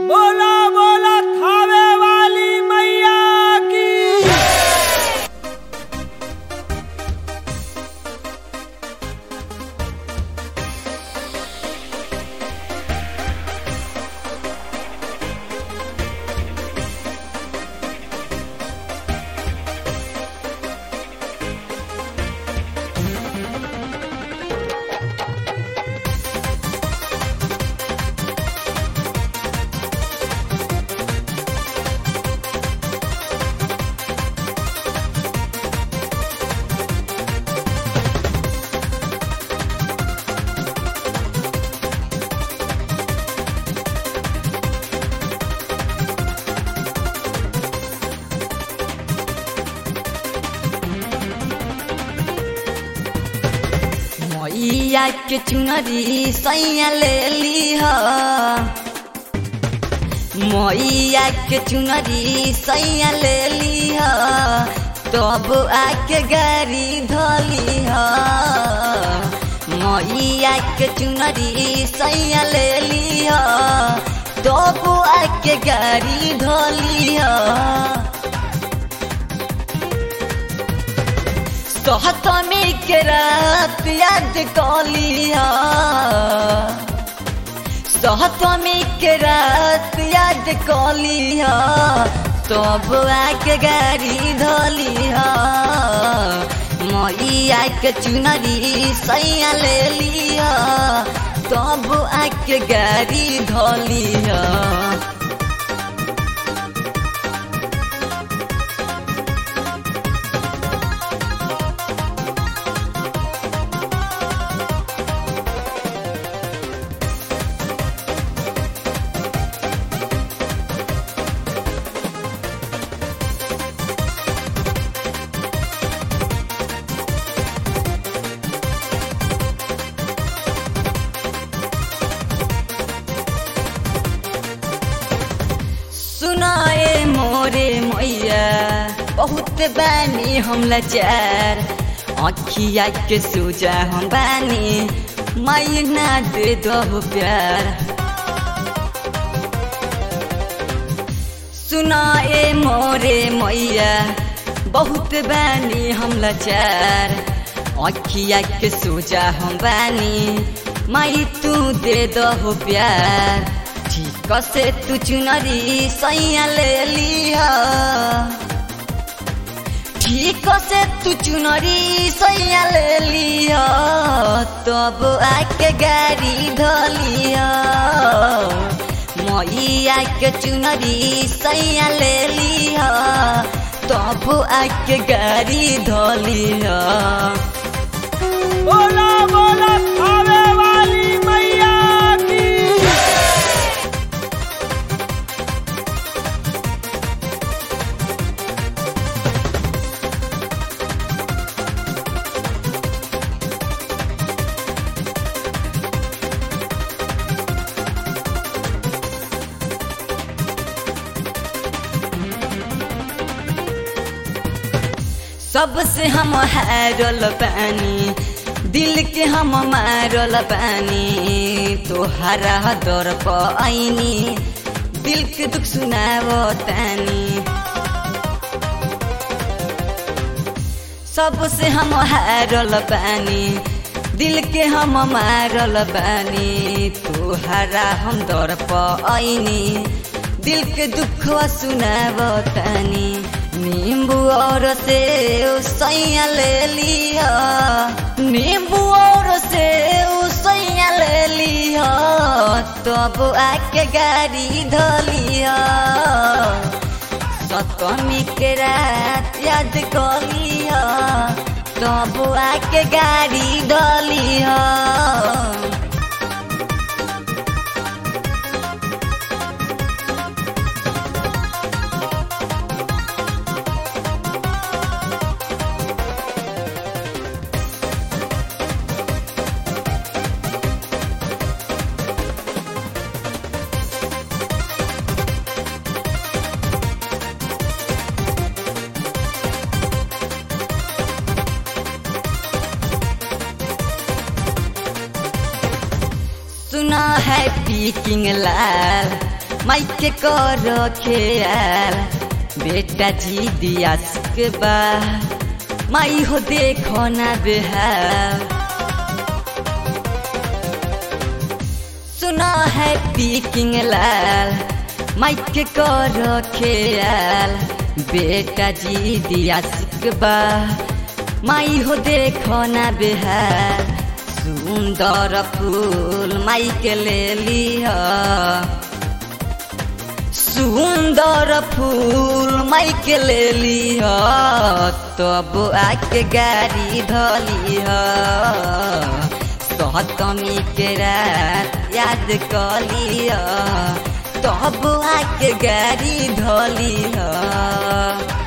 बोला बोला थावे वाली मैया की मैया के चुनरी सैया ले लीह मैया के चुनरी सैया ले लीह तब आके गाड़ी धलीह मैया के चुनरी सैया ले लीह तब आके गाड़ी धलीह सहतमी के रात याद कलिया सहतमी के रात याद कलिया तब आके गाड़ी धलिया मैया के चुनरी सैया ले लिया तब आके गाड़ी धलिया सुनाए मोरे मैया बहुत बानी हम लाचार अखिया के सोजा हम बानी माई ना दे दो प्यार सुनाए मोरे मैया बहुत बानी हम लाचार अखिया के सोजा हम बानी माई तू दे दो प्यार ठीक से तू चुनरी सैया ले लिया ठीक से तू चुनरी सैया ले लिया तब आके गाड़ी धलिया मैया के चुनरी सैया ले लिया तब आके गाड़ी धलिया बोला बोला थावे वाली मैया की सबसे हम हारल पानी दिल के हम मारल पानी तोहरा दर पैनी दिल के दुख सुनाव तानी सबसे हम हारल पानी दिल के हम मारल पानी तोहरा हम दर पैनी दिल के दुख सुनाव तानी नींबू और से सैया ले लिया नींबू और से सैया ले लिया तब आके गाड़ी धलिया सतमी के रात याद कलिया तब आके गाड़ी धलिया सुना है पीकिंग लाल माइक के कर खेल बेटा जी दिया के बा माई हो देखो ना बेहाल सुना है पीकिंग लाल माइक के कर खेल बेटा जी दिया सिकबा माई हो देखो ना बेहाल सुंदर फूल माई के ले लिया सुंदर फूल माई के ले लिया तब आके गाड़ी धलिह सहतमी के रात याद कलिया तब आके गाड़ी धलिह